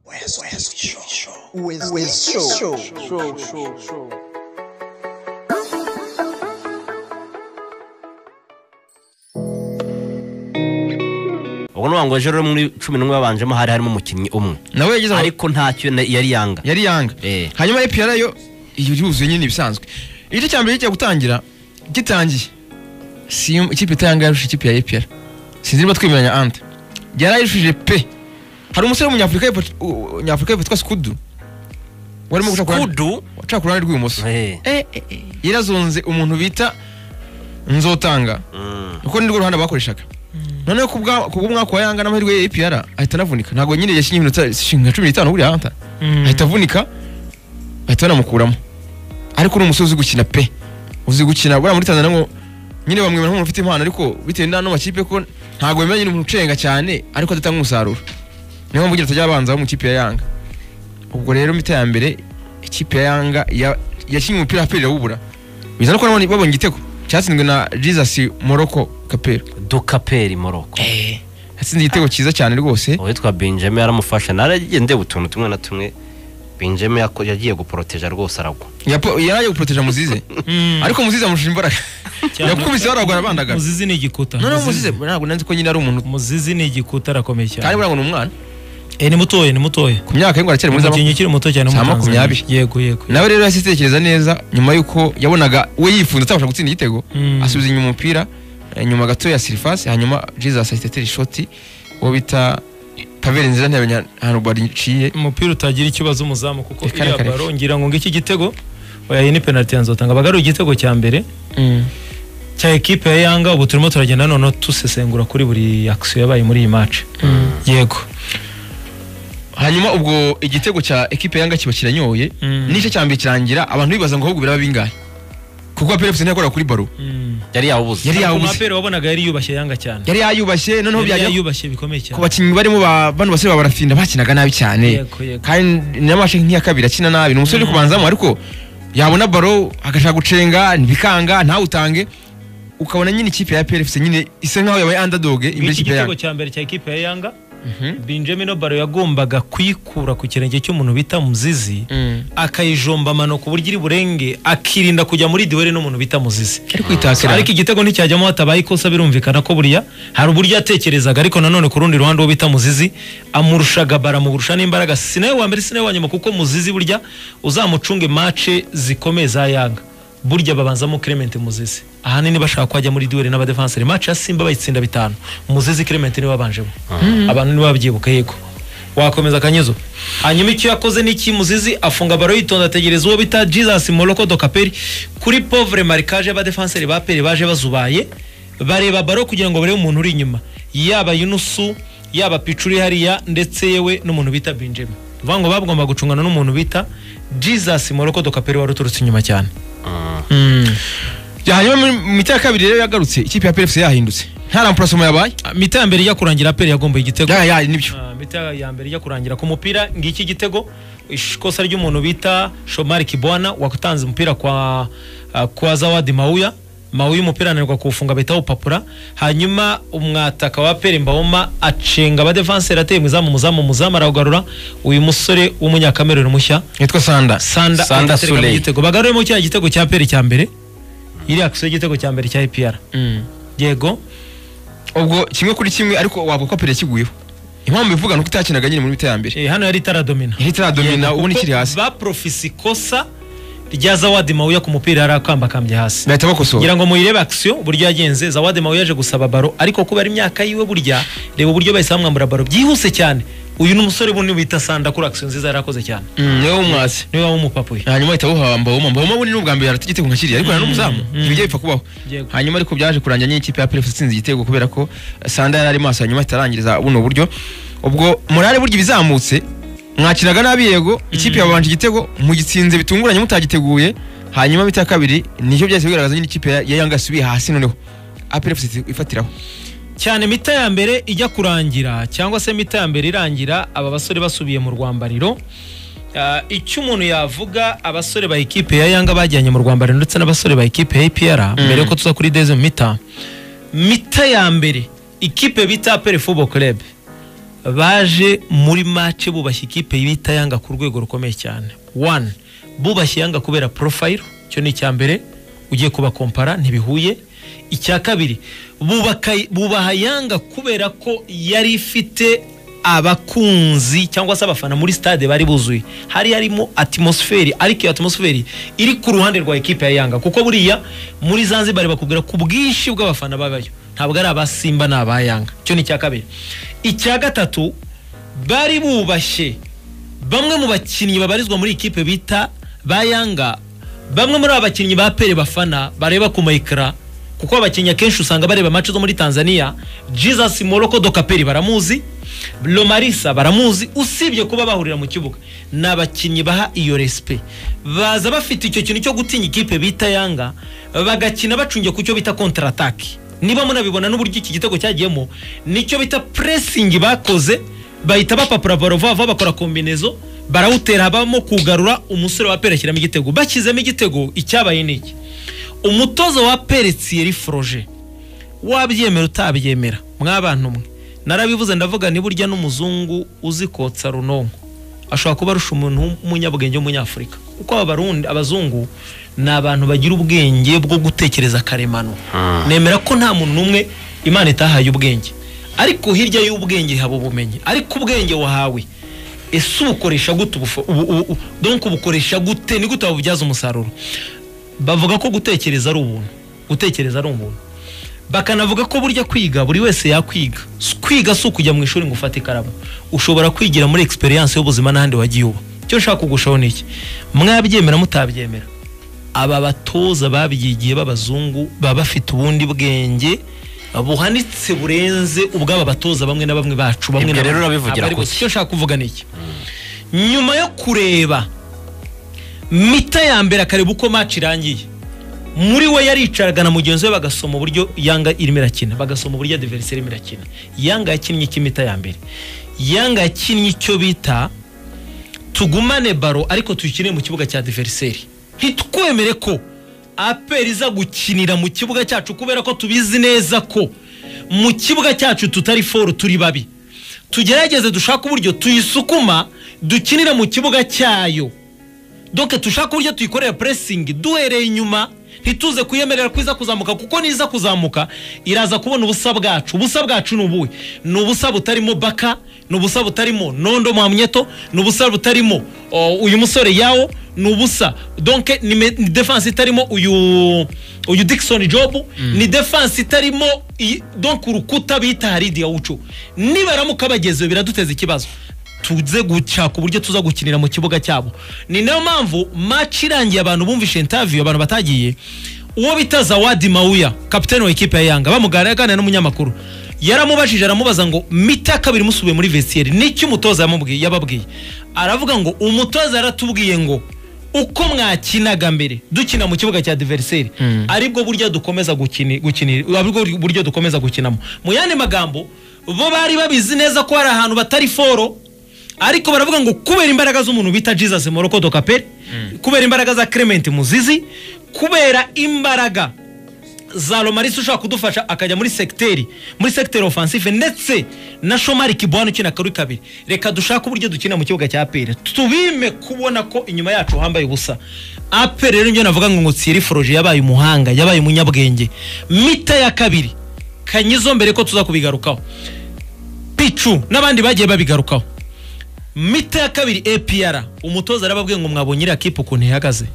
West, West Show. West, West Show. Show, show, show. ubwo ni ngo ejo rero muri cumi n'umwe babanjemo hari harimo umukinnyi umwe nawe yagize ama- ariko ntacyo na- yari yanga yari yanga Eh. hanyuma epr yo yuzuye nyine ibisanzwe igice cya mbere kigiye gutangira gitangiye Sim- ikipe itayanga yarushije ikipe ya epr sinzi niba twemeranya ante yarayirushije pe hari umusore w'umunyafurika y'epfo u- u- nyafurika y'epfo witwa skudu warimo guca ku ruhande- kudu guca ku ruhande rw'ibumoso Eh. Eh, eh, eh. yarazonze umuntu bita nzotanga Mm. kuko nirwo ruhande bakoreshaga noneho kubwa- kubw'umwaka wa yanga n'amahirwe ya epr ahita anavunika ntabwo nyine yashinye iminota nka cumi n'itanu buriya anta ahita avunika bahita banamukuramo ariko ni umusore uzi gukina pe uzi gukina buriya muri tanzania ngo nyine bamwemera nk'umuntu ufite impano ariko bitewe n'ano makipe ko ntabwo bemera nyine umuntu ucenga cyane ariko adatanga umusaruro niyo mpamvu ugira atajya abanza mu ikipe ya yanga ubwo rero mita ya mbere ikipe ya yanga ya- yakinnye umupira aperi irawubura biza no kuba nabonye- babonye igitego cyatsinzwe na jesus morocco kapero dukaperi moroko yatsinze igitego cyiza cyane rwose uwitwa benjamin yaramufasha naragiye ndeba utuntu tumwe na tumwe benjamin yako- yagiye guporoteja rwose aragwa Yapo- yari agiye guproteja muzize ariko muzize amurusha imbaraga Cyane. yakubise baragwa bandagara muzizi ni igikuta noneho muzize ntabwo nanzi ko nyine ari umuntu muzizi ni igikuta arakomeye kandi cyane buriya ngo ni umwana Eh, ni mutoye ni mutoye ku myaka ye ngo aracyari mwiza umukinnyi ukiri muto cyane Za w'umutanzania. makumyabiri. yego yego nawe rero yahise itekereza neza nyuma y'uko yabonaga we yifunze atabasha gutsinda igitego Mm. asubiza inyuma umupira eh, nyuma gato ya sirifasi hanyuma jesus ahita atera ishoti uwo bita paveri nziza ntiyamenya ahantu bariciye umupira utagira ikibazo umuzamu kuko Reka, iriya reka, reka. baro ngira ngo ngiki igitego oya iyi ni penalty ya nzotanga bagaruye igitego cya mbere cya ekipe ya yanga ubu turimo turagenda noneho dusesengura kuri buri action yabaye muri iyi match yego hanyuma ubwo igitego cya ekipe yanga kiba kiranyoye Mm. n'igice cya mbere kirangira abantu bibaza ngo ahubwo biraba bingahe kuko aperi ntiyakoraga kuri baro yari yawubuze Yari Ariko yawubuze. umupira wabonaga yari yubashye yanga cyane yari yayubashye noneho yari byajya yubashye bikomeye cyane ku bakinnyi barimo ba- bano basore ba barafinda bakinaga nabi cyane yego yego kandi n'amashe nk'iya kabiri akina nabi ni umusore uri kubanzamo ariko yabona baro agashaka gucenga ntibikanga ntawutange ukabona nyine ikipe ya PRFC nyine isa nkaho yabaye underdog imbere iki y'ikipe ya gitego cya mbere cya ekipe ya yanga Mhm. benjamin obaro yagombaga kuyikura ku kirenge cy'umuntu bita muzizi Mm. akayijomba amano ku buryo iri burenge akirinda kujya muri diwere n'umuntu bita muzizi ariko itakira ariko igitego nticyajyamo hatabaye ikosa birumvikana ko buriya hari uburyo yatekerezaga ariko nanone ku rundi ruhande uwo bita muzizi amurushaga bara mugurusha n'imbaraga si nawe wa mbere si nawe wa nyuma kuko muzizi burya uzamucunge mace zikomeye za yanga burya babanzamo Clement muzizi ahanini bashaka ko ajya muri duwere n'abadefanseri mace ya simba bayitsinda bitanu muzizi Clement niwe wabanjemo abantu nibo babyibuka yego wakomeza akanyezo hanyuma icyo yakoze ni iki muzizi afunga baro yitonda ategereza uwo bita jesus moroko do kaperi kuri pauvre marikage y'abadefanseri ba peri baje bazubaye bareba baro kugira ngo barebe umuntu uri inyuma yaba yunusu yaba picu uri hariya ndetse yewe n'umuntu bita benjamin ni ukuvuga ngo bagomba gucungana n'umuntu bita jesus moroko do kaperi wari uturutse inyuma cyane hanyuma mu mu mita ya kabiri rero yagarutse ikipe ya PRFC yahindutse nta rampurasoma yabaye Ah, mita ya mbere ijya kurangira peri yagomba igitego ya ya nibyo Ah, mita ya mbere ijya kurangira ku mupira ngiki igitego ish- ikosa ry'umuntu bita shomari kibwana watanze umupira kwa ah, kwa zawadi mawuya mawuya umupira ananirwa kuwufunga bahita bawupapura hanyuma umwataka wa pere mbawoma acenga abadefanseri ateye mu izamu muzamu muzamu arawugarura uyu musore w'umunyakameruni mushya yitwa sanda sanda Sanda agatereka mu Suley. gitego bagaruremo cya gitego cya pere cya mbere iriya akisiyo y'igitego cya mbere cya epr yego ubwo kimwe kuri kimwe ariko wavuga ko aperi yakiguyeho impamvu bivuga ni uko itakinaga nyine muri mita ya mbere Eh, hano yari itaradomina yari itaradomina ubona ikiri hasi baprofisi ikosa rya zawadi mawuya ku mupira yari akambakambye hasi bahita bakosora ngira ngo muyirebe akisiyo uburyo yagenze zawadi mawuya yaje gusaba baro ariko kubera imyaka yiwe burya reba uburyo bahise bamwambura baro byihuse cyane uyu ni umusore bunini bita sanda kuri akisiyo nziza yari akoze cyane Mm, niwe w'umwasi niwe wawumupapuye hanyuma ahita awuha mbawoma mbawoma we ni n'ubwa mbere yarata igitego nka kiriya ariko yari n'umuzamu ibi bijya bipfa kubaho Yego. hanyuma ariko byaje kurangira nyine ikipe ya PRFC itsinze igitego kubera ko Sanda yari ari maso hanyuma ahita arangiriza buno buryo ubwo morale burya ibizamutse mwakiraga nabi yego ikipe yabanje igitego mugitsinze bitunguranye mutagiteguye hanyuma mita ya kabiri nicyo byahise bigaragaza nyine ikipe ya ya Yanga yasubiye hasi noneho APRFC ifatiraho cyane mita ya mbere ijya kurangira cyangwa se mita ya mbere irangira aba basore basubiye mu rwambariro Ah, icyo umuntu yavuga abasore ba ekipe ya yanga bajyanye mu rwambariro ndetse n'abasore ba ekipe ya APR mbere yuko tuza kuri deuxième mita mita ya mbere ikipe bita pere fubo club baje muri mace bubashye ikipe bita yanga ku rwego rukomeye cyane wani bubashye yanga kubera porofayiro icyo ni icya mbere ugiye kubakompara ntibihuye icya kabiri bubaka- bubaha yanga kubera ko yari ifite abakunzi cyangwa se abafana muri stade bari buzuye hari harimo atmosferi ariko iyo atmosferi iri ku ruhande rwa ekipe ya yanga kuko buriya muri zanzibar bakubwira ku bwinshi bw'abafana babayo ntabwo ari aba simba ni aba yanga icyo ni icya kabiri icya gatatu bari bubashye bamwe mu bakinnyi babarizwa muri ikipe bita ba yanga bamwe muri aba bakinnyi ba pere bafana bareba ku mayikara kuko abakinnyi akenshi usanga bareba match zo muri tanzania jesus moroko dokaperi baramuzi lomarisa baramuzi usibye kuba bahurira mu kibuga ni abakinnyi baha iyo respe baza bafite icyo kintu cyo gutinya ikipe bita yanga bagakina bacungiye ku cyo bita kontaratake niba munabibona n'uburyo iki gitego cyagiyemo nicyo bita puresingi bakoze bahita bapapura baro vuba vuba bakora kombinezo barawutera habamo kugarura umusore wa pere ashyiramo igitego bashyizemo igitego icyabaye ni iki umutoza wa pere tsiyeri foroje wabyemera utabyemera mw'abantu mwe narabivuze ndavuga ni burya n'umuzungu uzi kotsa runonko ashobora kuba arusha umuntu w'umunyabwenge w'umunyafurika kuko aba barundi abazungu ni abantu bagira ubwenge bwo gutekereza karemano nemera ko nta muntu n'umwe imana itahaye ubwenge ariko hirya y'ubwenge haba ubumenyi ariko ubwenge wahawe ese ubukoresha gute ubufa- ubu- ubu- ubu- donc ubukoresha gute ni gute wabubyaza umusaruro bavuga ko gutekereza ari ubuntu gutekereza ari umuntu bakanavuga ko burya kwiga buri wese yakwiga S- kwiga si ukujya mu ishuri ngo ufate ikaramu ushobora kwigira muri experience y'ubuzima n'ahandi wagiye uba icyo nshaka kugushaho ni iki mwabyemera mutabyemera aba batoza babyigiye b'abazungu baba bafite ubundi bwenge buhanitse burenze ubw'aba batoza bamwe na bamwe bacu bamwe Ibyo na rero bamwe urabivugira Abari ku bose. icyo nshaka kuvuga ni iki nyuma yo kureba mita ya mbere akareba uko match irangiye muri we yaricaraga na mugenzi we bagasoma uburyo yanga irimo irakina bagasoma uburyo adiveriseri irimo irakina yanga yakinnye ik'imita ya mbere yanga yakinnye icyo bita tugumane baro ariko tuyikine mu kibuga cya diveriseri ntitwemere ko apel iza gukinira mu kibuga cyacu kubera ko tubizi neza ko mu kibuga cyacu tutari foru turi babi tugerageze dushake uburyo tuyisukuma dukinira mu kibuga cyayo doke dushake uburyo tuyikorera puresingi duhereye inyuma ntituze kuyemerera ko iza kuzamuka kuko niza kuzamuka iraza kubona ubusa bwacu ubusa bwacu ni ubuhe ni ubusa butarimo baka ni ubusa butarimo nondo mwamyeto ni ubusa butarimo o, uyu musore yawo ni ubusa donke ni me- ni defense itarimo uyu uyu Dickson Job ni defense itarimo iyi- donke urukuta bita Haridi Yawucho nibaramuka bageze biraduteza ikibazo tuze gushaka uburyo tuza gukinira mu kibuga cyabo ni nayo mpamvu match irangiye abantu bumvishe interview abantu batagiye uwo bita zawadi mawuya kapitani wa ikipe ya yanga bamuganira aganira n'umunyamakuru yaramubajije aramubaza ngo mita ya kabiri musubiye muri vestiaire n'icyo umutoza yamubwiye yababwiye aravuga ngo umutoza yaratubwiye ngo uko mwakinaga mbere dukina mu kibuga cya diveriseri aribwo buryo dukomeza gukini- gukinira aribwo buryo dukomeza gukinamo mu yandi magambo bo bari babizi neza ko hari ahantu batari foro ariko baravuga ngo kubera imbaraga z'umuntu bita jesus moroko dokaperi kubera imbaraga za clement muzizi kubera imbaraga za romarisi ushobora kudufasha akajya muri segiteri muri segiteri ofansife ndetse na shomari kibwani ukina kuri kabiri reka dushake uburyo dukina mu kibuga cya aperi tubime kubona ko inyuma yacu hambaye ubusa aperi rero nibyo navuga ngo ngo tsiri foroje yabaye umuhanga yabaye umunyabwenge mita ya kabiri kanyizo mbere ko tuza kubigarukaho picu n'abandi bagiye babigarukaho mita ya kabiri APR umutoza arababwiye ngo mwabonye iriya kipe ukuntu ihagaze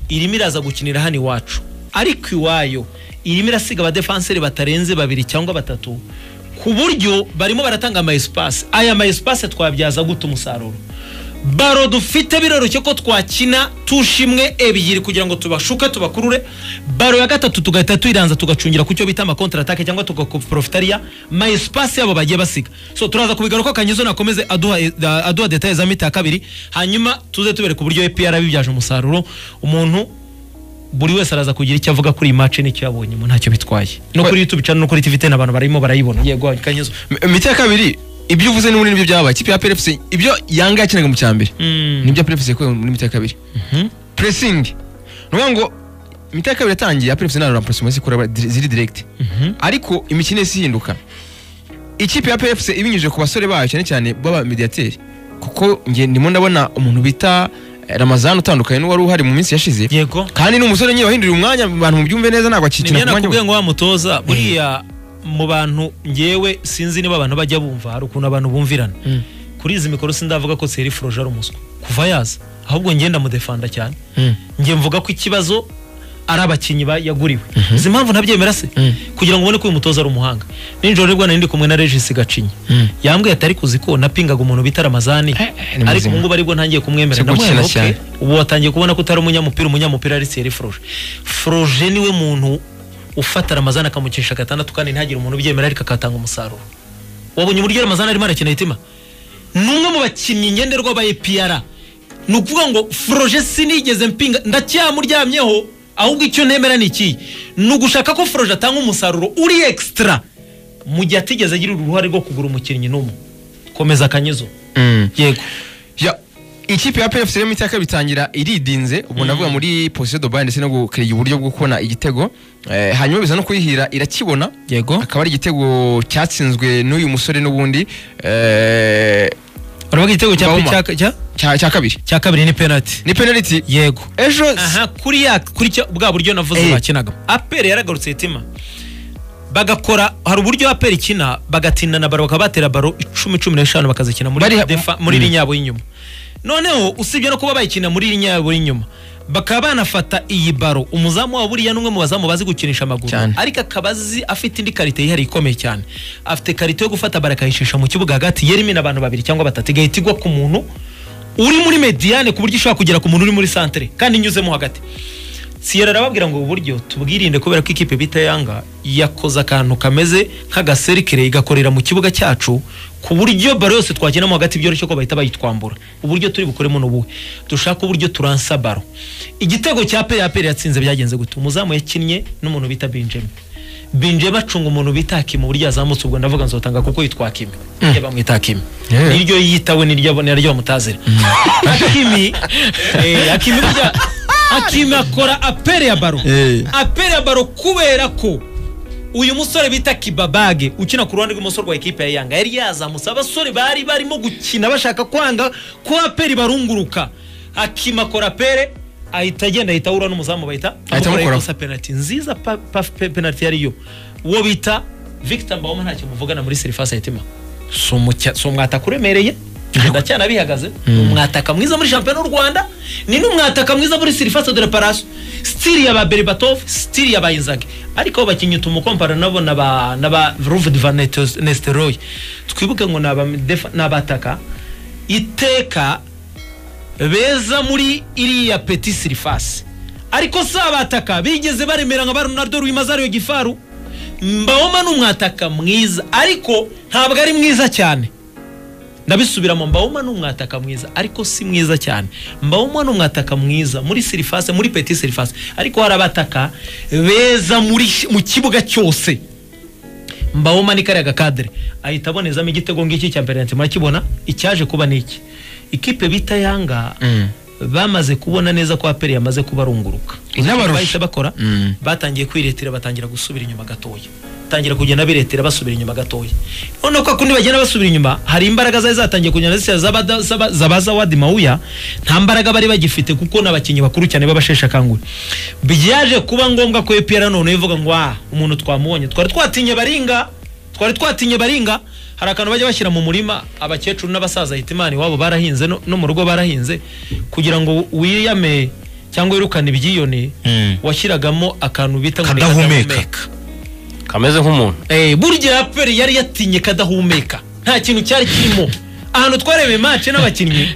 irimo iraza gukinira hano iwacu ariko iwayo irimo irasiga abadefanseri batarenze babiri cyangwa batatu ku buryo barimo baratanga ama espace aya ma espace twabyaza gute umusaruro baro dufite biroroshye ko twakina tushimwe ebyiri kugira ngo tubashuke tubakurure baro ya gatatu tugahita tuyiranza tugacungira ku cyo bita amakontaratake cyangwa tugaprofitariya ma espace yabo bagiye basiga so turaza kubigaruka kanyizo nakomeze aduha, aduha detaye za mita ya kabiri hanyuma tuze tubereka uburyo epr bibyaje umusaruro umuntu buri wese araza kugira icyo avuga kuri iyi match n'icyo yabonye mu ntacyo bitwaye no kuri youtube channel no kuri tv ten abantu barimo barayibona yego kanyizo imiti ya kabiri ibyo uvuze ni muri nibyo byabaye ikipe ya PFC ibyo yanga yakinaga mu cyambere Mm. nibyo PFC yakoze muri imiti ya kabiri pressing ni ukuvuga ngo imiti ya kabiri yatangiye ya PFC nta na pressing ikora ziri direct ariko imikino yose ihinduka ikipe ya PFC ibinyujije ku basore bayo cyane cyane b'abamediateri kuko nge ndimo ndabona umuntu bita eh, Ramazan utandukanye n'uwari uhari mu minsi yashize yego kandi ni umusore nyine wahinduriye umwanya abantu mubyumve neza ntabwo akikina ku nimyenda mwanya kubwiye we ngo wa mutoza buriya mu bantu ngewe sinzi niba abantu bajya bumva hari ukuntu abantu bumvirana Mm. kuri izi mikoro sindavuga ko Thierry Froge ari umuswa kuva yaza ahubwo ngenda mudefanda cyane Mm. njye mvuga ko ikibazo ari abakinnyi ba- yaguriwe izi mpamvu ntabyemera se Mm. kugira ngo ubone ko uyu mutoza ari umuhanga nijoro rero nari ndi kumwe na Regis Gacinya Mm. yambwiye atari kuzi ko napingaga umuntu bita Ramazani Eh, eh, ni ariko muzima. ubu ngubu aribwo ntangiye kumwemera Si gukina ndamuhera okay cyane. ubu watangiye kubona ko utari umunyamupira umunyamupira ari Thierry Froge Froge niwe muntu ufata Ramazani akamukisha gatandatu kandi ntagire umuntu ubyemera ariko akatanga umusaruro wabonye uburyo Ramazani arimo arakina hitima ni umwe mu bakinnyi ngenderwa ba EPR ni ukuvuga ngo Froge sinigeze mpinga ndacyamuryamyeho ahubwo icyo ntemera ni iki ni ugushaka ko Froge atanga umusaruro uri extra mu gihe atigeze agira uruhare rwo kugura umukinnyi n'umwe komeza akanyezo Mm. yego Ya, ikipe ya PFC rero imitaka bitangira iridinze ubu navuga muri position de ndetse no gukiriya uburyo bwo kubona igitego eh, hanyuma biza no kuyihira irakibona Yego. akaba ari igitego cyatsinzwe n'uyu musore n'ubundi eh, uravuga igitego cya Bauma. cya- cya- cya cya kabiri cya kabiri ni penalty ni penalty yego ejo aha kuri ya kuri cya bwa buryo navuze Eh. bakinagamo aperi yaragarutse hitima bagakora hari uburyo aperi ikina bagatinda na baro bakaba batera baro icumi cumi n'eshanu bakazikina muri Bari- defa, muri iriya yabo y'inyuma noneho usibye no kuba bayikina muri iriya yabo y'inyuma bakaba banafata iyi baro umuzamu wabo buriya ni umwe mu bazamu bazi gukinisha amaguru Cyane. ariko akaba azi afite indi karite yihariye ikomeye cyane afite karite yo gufata baro akayicisha mu kibuga hagati yera imena abantu babiri cyangwa batatu igahita igwa ku muntu uri muri mediane ku buryo ishobora kugera ku muntu uri muri santere kandi inyuzemo hagati siyera arababwira ngo ubu buryo tubwirinde kubera ko ikipe bita yanga yakoze akantu kameze nk'agaserikire igakorera mu kibuga cyacu ku buryo baro yose twakinamo hagati byoroshye ko bahita bayitwambura uburyo turi bukoremo ni ubuhe dushaka uburyo turansa baro igitego cya peri aperi yatsinze byagenze gute umuzamu yakinnye n'umuntu bita binjemi binjemi acunga umuntu bita hakimi uburyo yazamutse ubwo ndavuga nzotanga kuko yitwa hakimi mm. bamwita hakimi Yeah. niryo yitawe niryo niryo bamutazira hakimi eh, hakimi burya hakimi akora aperi ya baro Eh. aperi ya baro kubera ko uyu musore bita kibabage ukina ku ruhande rw'imoso rwa ekipe ya yanga yari yazamutse abasore bari barimo gukina bashaka kwanga ko aperi barunguruka hakima akora apere ahita agenda ahita ahura n'umuzamu bahita amukoraho. ikosa penalty nziza pa, pa, pe- penalty yariyo uwo bita Victor Mbawoma ntacyo muvugana muri serivisi ya Hitima si umutya- si umwataka uremereye ndacyana bihagaze ni umwataka mwiza muri shampiyona y'u rwanda ni n'umwataka mwiza muri sirifase de reparation stili ya ba beribatovu stili ya ba inzage ariko bakinnyi tumukompara nabo na ba na ba ruvudu van Neto- nesteroy twibuke ngo ni aba- defa- ni abataka iteka beza muri iriya peti sirifasi ariko si abataka bigeze baremera nka ba ronaldo rwimazario gifaru mbawoma ni umwataka mwiza ariko ntabwo ari mwiza cyane ndabisubiramo mbawoma ni umwataka mwiza ariko si mwiza cyane mbawoma ni umwataka mwiza muri sirifase muri peti sirifase ariko hari abataka beza muri mu kibuga cyose mbawoma ni kariya gakadire ahita abonezamo igitego ngiki cya mbere murakibona icyaje kuba ni iki ikipe bita yanga Mm. bamaze kubona neza ko aperi yamaze kubarunguruka Inabarusha. bahita bakora Mm. batangiye kwiretera batangira gusubira inyuma gatoya batangira kugenda biretera basubira inyuma gatoya noneho ko kundi bagenda basubira inyuma hari imbaraga zari zatangiye kugenda zisya z'abada- z'aba- zabaza wadi mawuya nta mbaraga bari bagifite kuko n'abakinnyi bakuru cyane b'abasheshe akanguhe byaje kuba ngombwa ko epera none ivuga ngo ah umuntu twamubonye twari twatinye baringa twari twatinye baringa hari akantu bajya bashyira mu murima abakecuru n'abasaza hitimani iwabo barahinze no, no mu rugo barahinze kugira ngo wiyame cyangwa wirukane ibyiyone Mm. washyiragamo akantu bita ngo ni Kadahumeka. kameze nk'umuntu Eh, burya raperi yari yatinye kadahumeka nta kintu cyari kirimo ahantu twarebeye mace n'abakinnyi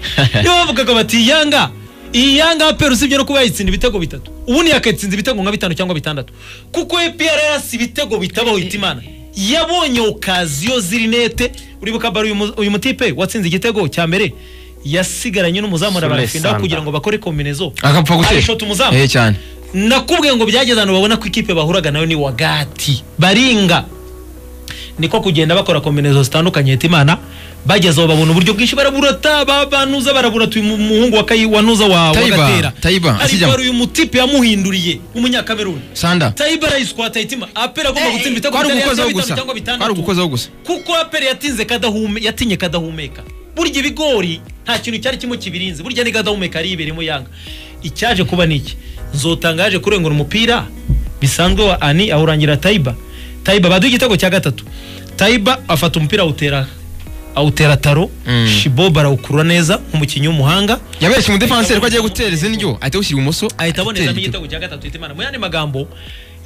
nibo bavugaga bati yanga iyi yanga aperi usibye no kuba yayitsinda ibitego bitatu ubundi yakatsinze ibitego nka bitanu cyangwa bitandatu kuko epr yarasi ibitego bitabaho hitimana yabonye okaziyo zirinete uribuka bari uyu mu- uyu mutipe watsinze igitego cya mbere yasigaranye n'umuzamu Sule arabafinda Sanda. kugira ngo bakore kombinezo akapfa ayishota gutera umuzamu eh cyane nakubwiye ngo byageze ahantu babona ko ikipe bahuraga nayo ni wagati baringa niko kugenda bakora kombinezo zitandukanye hitimana bageze aho babona uburyo bwinshi baraburata ba- banuza baraburata uyu mu- muhungu wa Kayi- wa nuza wa wa Tayiba, gatera Tayiba, ariko asijyamo. hari uyu mutipe yamuhinduriye w'umunyakameruni sanda tayiba arayiswata ayitima apera agomba gutsinda ibitego kwari bitari ugukozaho bitanu gusa cyangwa kwari bitandatu ugukozaho gusa kuko aperi yatinze kadahume yatinye kadahumeka burya ibigori nta kintu cyari kimwe kibirinze burya ni kadahumeka ari iberemo yanga icyaje kuba ni iki nzotangaje kurengura umupira bisanzwe wa ani awurangira tayiba tayiba baduha igitego cya gatatu tayiba afata umupira awutera awutera taro Mm. shibob arawukurura neza nk'umukinnyi w'umuhanga yaberetse umudefanseri ko agiye gutera izindi ryo ahita awushyira ibumoso ahita abonezamo igitego. igitego cya gatatu Hitimana mu yandi magambo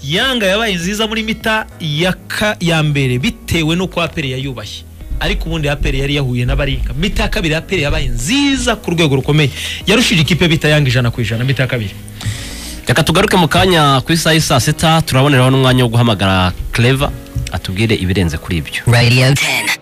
yanga yabaye nziza muri mita ya ka ya mbere bitewe n'uko apere yayubashye ariko ubundi apere yari yahuye n'abaringa mita ya kabiri apere yabaye nziza ku rwego rukomeye yarushije ikipe bita yanga ijana ku ijana mita ya kabiri reka tugaruke mu kanya ku isaha y'i saa sita turaboneraho n'umwanya wo guhamagara clever atubwire ibirenze kuri ibyo Radio 10.